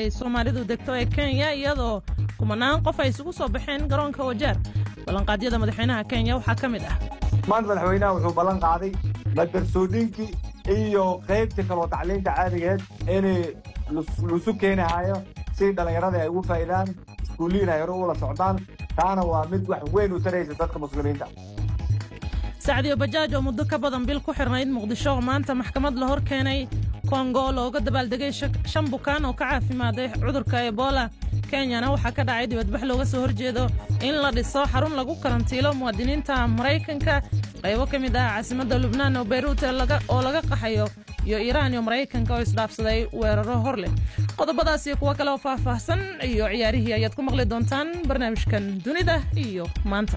ay soomaalidu degto ee kenya iyadoo kumanaan qof ay isugu soo baxeen garoonka wajaar ballanqaadyada madaxweynaha kenya waxaa ka mid ah maanta madaxweynaha wuxuu ballan qaaday madarsoodinkii iyo qaybtii kaloo tacliinta caadigeed inay lusu keenahayo si dhallinyarada ay ugu faa'idaan iskuulliin ay hore ula socdaan taana waa mid wax weyn u taraysa dadka muslimiinta sacdiyo bajaaj oo muddo ka badan bil ku xirnayd muqdisho oo maanta maxkamad la hor keenay kongo looga dabaaldegay shan bukaan oo ka caafimaaday cudurka ebola kenyana waxaa ka dhacay dibadbax looga soo horjeedo in la dhiso xarun lagu karantiilo muwaadiniinta maraykanka qaybo ka mid ah caasimadda lubnaan oo beyruut oo laga qaxayo iyo iiraan iyo maraykanka oo isdhaafsaday weeraro hor leh qodobadaas iyo kuwo kale oo faahfaahsan iyo ciyaarihii ayaad ku maqli doontaan barnaamijkan dunida iyo maanta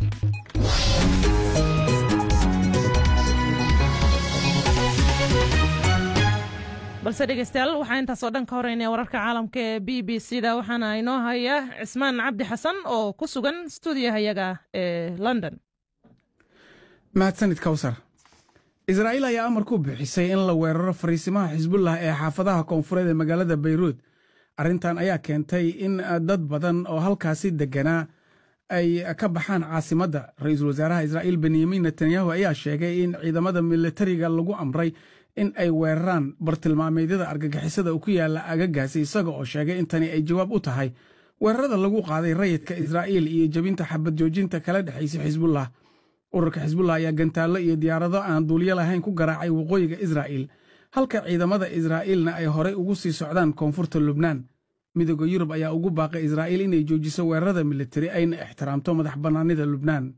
balse dhegeystayaal waxaa intaasoo dhan ka horeynaya wararka caalamka ee b b c da waxaana inoo haya cismaan cabdi xasan oo ku sugan stuudiyahayaga ee london mahadsanid kawsar israa'iil ayaa amar ku bixisay in la weeraro fariisimaha xisbullah ee xaafadaha koonfureed ee magaalada bayruud arrintan ayaa keentay in dad badan oo halkaasi degganaa ay ka baxaan caasimadda ra-iisul wasaaraha israa'iil benyamin netanyahu ayaa sheegay in ciidamada militariga lagu amray in ay weeraraan bartilmaameedyada argagixisada ku yaalla agagaasi isaga oo sheegay in tani ay jawaab u tahay weerarada lagu qaaday rayidka israa'iil iyo jebinta xabad joojinta kala dhexaysa xisbullah ururka xisbullah ayaa gantaallo iyo diyaarado aan duuliyo lahayn ku garaacay waqooyiga israa'iil halka ciidamada israa'iilna ay horey ugu sii socdaan koonfurta lubnaan midooda yurub ayaa ugu baaqay israa'iil inay joojiso weerarada militari ayna ixtiraamto madax bannaanida lubnaan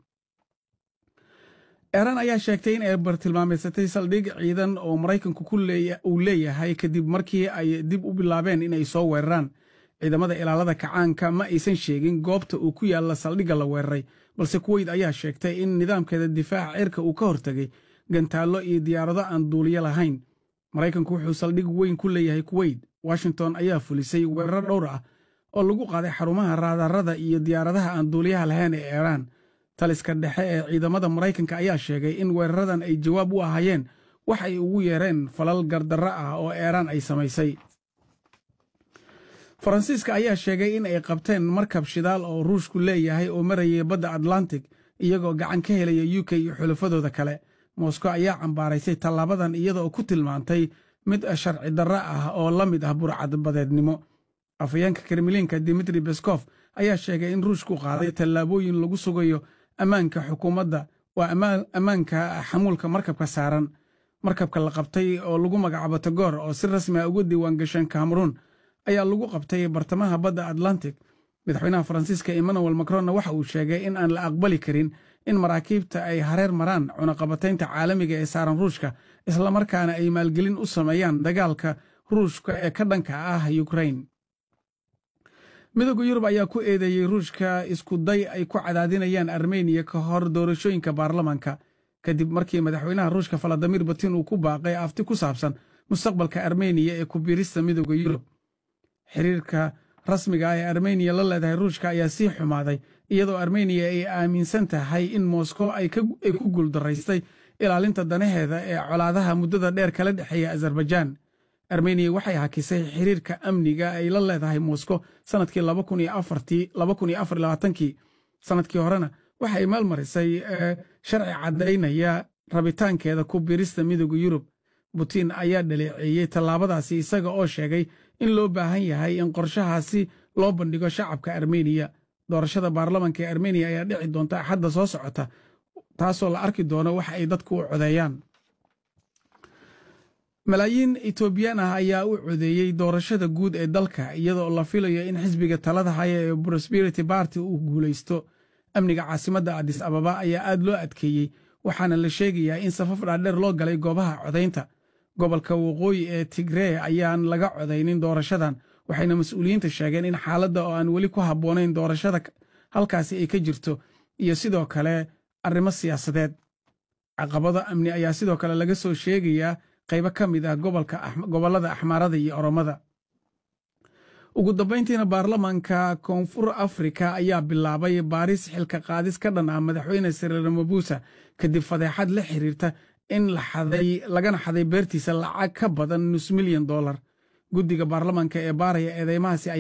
eeran ayaa sheegtay in ay bartilmaameysatay saldhig ciidan oo maraykanku uu leeyahay kadib markii ay dib u bilaabeen inay soo weeraraan ciidamada ilaalada kacaanka ma aysan sheegin goobta uu ku yaalla saldhigga la weeraray balse kuweyd ayaa sheegtay in nidaamkeeda difaaca cirka uu ka hortegay gantaallo iyo diyaarado aan duuliyo lahayn maraykanku wuxuu saldhig weyn ku leeyahay kuweyt washington ayaa fulisay weerar dhowr ah oo lagu qaaday xarumaha raadarada iyo diyaaradaha aan duuliyaha lahayn ee eeraan taliska dhexe ee ciidamada maraykanka ayaa sheegay in weeraradan ay jawaab u ahaayeen wax ay ugu yeereen falal gardarro ah oo eeraan ay samaysay faransiiska ayaa sheegay in ay qabteen markab shidaal oo ruushku leeyahay oo marayay badda atlantic iyagoo gacan ka helaya u k iyo xulafadooda kale moskow ayaa cambaaraysay tallaabadan iyadaoo ku tilmaantay mid sharci darro ah oo la mid ah burcadbadeednimo afhayeenka kremliinka dimitri beskof ayaa sheegay in ruushku qaaday tallaabooyin lagu sugayo ammaanka xukuumadda waa ammaanka xamuulka markabka saaran markabka la qabtay oo lagu magacaabo tagoor oo si rasmi ah uga diiwaan gasheen kameruun ayaa lagu qabtay bartamaha badda atlantic madaxweynaha faransiiska emmanuel macronna waxa uu sheegay in aan la aqbali karin in maraakiibta ay hareer maraan cunaqabataynta caalamiga ee saaran ruushka islamarkaana ay maalgelin u sameeyaan dagaalka ruushka ee ka dhanka ah ukrain midooda yurub ayaa ku eedeeyey ruushka isku day ay ku cadaadinayaan armeniya ka hor doorashooyinka baarlamanka kadib markii madaxweynaha ruushka valadimir putin uu ku baaqay afti ku saabsan mustaqbalka armeniya ee ku biirista midooda yurub xiriirka rasmiga ah ee armeniya la leedahay ruushka ayaa sii xumaaday iyadoo armeniya ay aaminsan tahay in moskow ay ku guuldaraystay ilaalinta danaheeda ee colaadaha muddada dheer kala dhexeeya azerbaijaan armeniya waxay hakisay xiriirka amniga ay la leedahay moskow sannadkii kii sannadkii horena waxay maalmarisay sharci caddaynaya rabitaankeeda ku biirista midooda yurub butin ayaa dhaleeceeyey tallaabadaasi isaga oo sheegay in loo baahan yahay in qorshahaasi loo bandhigo shacabka armeniya doorashada baarlamanka ee armeniya ayaa dhici doonta axadda soo socota taasoo la arki doono wax ay dadku u codeeyaan malaayiin etoobiyaan ah ayaa u codeeyey doorashada guud ee dalka iyadoo la filayo in xisbiga talada haya ee prosperity barty uu guulaysto amniga caasimadda adis ababa ayaa aad loo adkeeyey waxaana la sheegayaa in safaf dhaadheer loo galay goobaha codaynta gobolka waqooyi ee tigree ayaan laga codaynin doorashadan waxayna mas-uuliyiinta sheegeen in xaaladda oo aan weli ku habboonayn doorashada halkaasi ay ka jirto iyo sidoo kale arrimo siyaasadeed caqabado amni ayaa sidoo kale laga soo sheegayaa qaybo ka mid ah gobollada axmaarada iyo oromada ugu dambayntiina baarlamaanka koonfur afrika ayaa bilaabay baaris xilka qaadis ka dhan ah madaxweyne siriil ramabusa kadib fadeexad la xiriirta in lagana xaday beertiisa lacag ka badan nus milyan dollar guddiga baarlamaanka ee baaraya eedeymahaasi